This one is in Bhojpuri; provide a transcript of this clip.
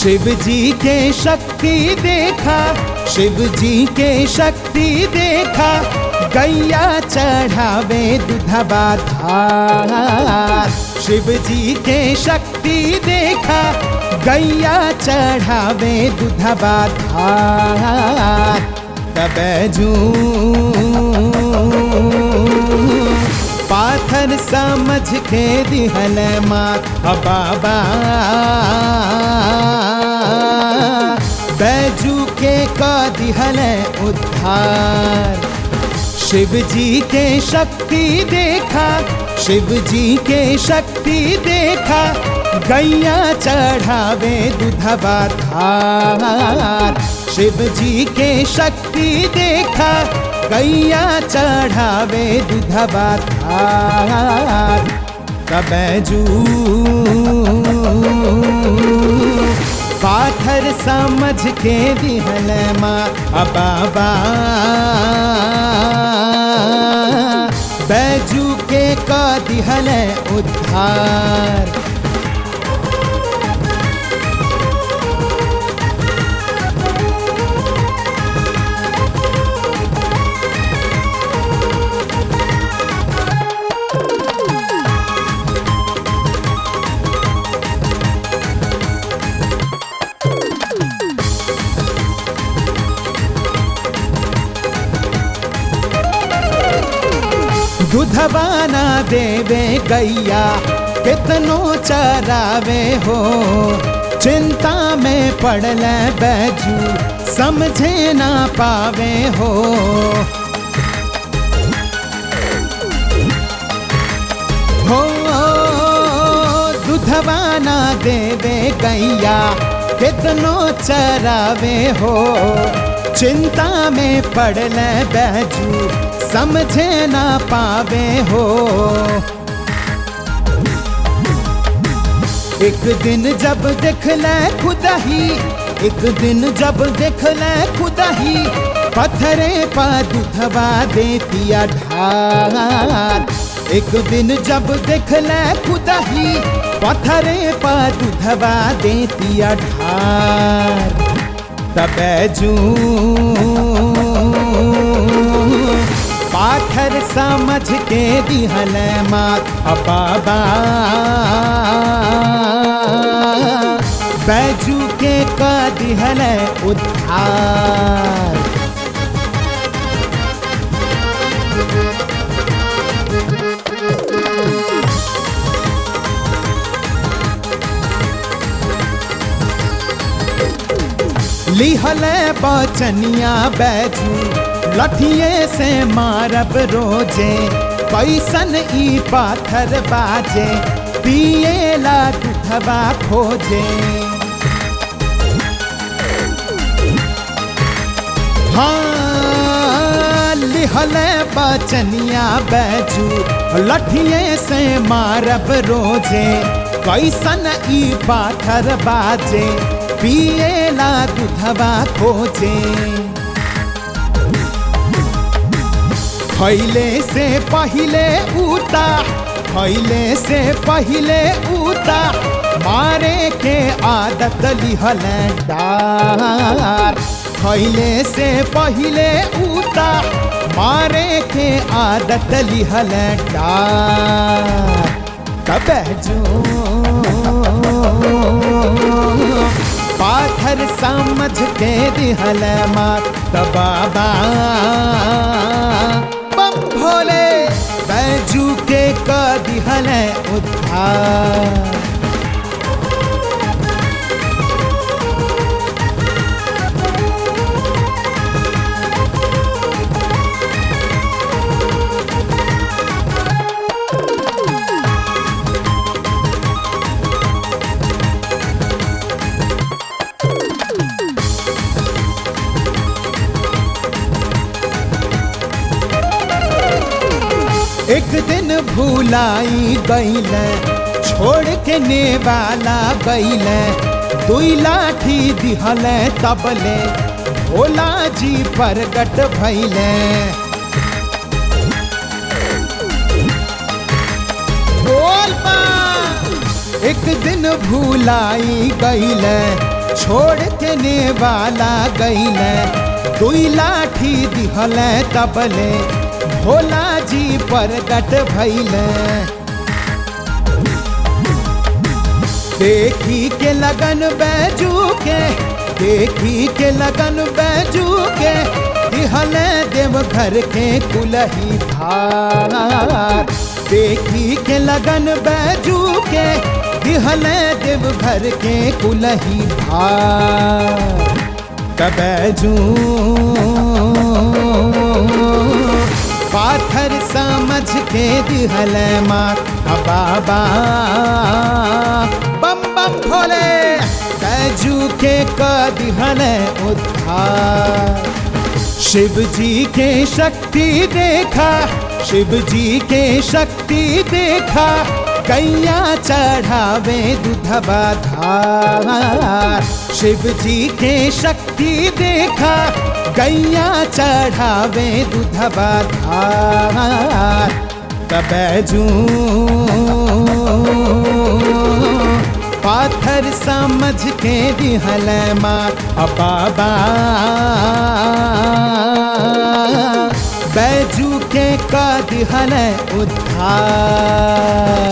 शिव जी के शक्ति देखा शिव जी के शक्ति देखा गैया चढ़ावे दुधबा धार शिव जी के शक्ति देखा गैया चढ़ावे दुधबा धार तबजू पाथर समझ के दिहल मात बाबा बैजू के का दिहल उद्धार शिव जी के शक्ति देखा शिव जी के शक्ति देखा गैया चढ़ावे दुधबा धार शिव जी के शक्ति देखा गैया चढ़ावे दुधबा धार कबैजू पाथर समझ के दिहल माँ बाबा बैजू के का दिहल उद्धार दुधबाना देवे गैया कितनो चरावे हो चिंता में पड़ल बैजू समझे ना पावे हो हो दुधबाना देवे गैया कितनो चरावे हो चिंता में पड़ल बैजू समझे ना पावे हो एक दिन जब देख ले खुदा ही एक दिन जब देख ले खुदा ही पत्थरे पा दुधवा देतिया ढार एक दिन जब देख ले खुदा ही पत्थरे पा दुधवा देतिया ढार तबैजू पाथर समझ के दिहल मात बाबा बैजू के का दिहल उद्धार लिहल बचनिया बैजू लठिए से मारब रोजे कैसन ई पाथर बाजे पिएला दुधबा खोजे हाँ लिहल बचनिया बैजू लठिए से मारब रोजे कैसन ई पाथर बाजे पिएला दुधबा खोजे खैले से पहिले उता खैले से पहिले उता मारे के आदत लिहल डार खैले से पहिले उता मारे के आदत लिहल डार कब जो पाथर समझ के दिहल मात बाबा बम भोले बैजू के का दिहल उद्धार एक दिन भूलाई गईल छोड़ के नेवाला गईल दुई लाठी दिहल तबले भोला जी प्रगट भैले बोल बा एक दिन भूलाई गईल छोड़ के ने वाला गईले दुई लाठी दिहले तबले भोला जी प्रगट भैले देखी के लगन बैजू के देखी के लगन बैजू के दिहले देव घर के कुलही धार देखी के लगन बैजू के दिहले देव घर के कुलही धार कबैजू पाथर समझ के दिहल माँ बाबा बम बम भोले बैजू के का दिहल उद्धार शिव जी के शक्ति देखा शिव जी के शक्ति देखा कैया चढ़ावे दूधबा धार शिव जी के शक्ति देखा गैया चढ़ावे दूधबा धार कबैजू पाथर समझ के दिहल माँ बाबा बैजू के का दिहल उद्धार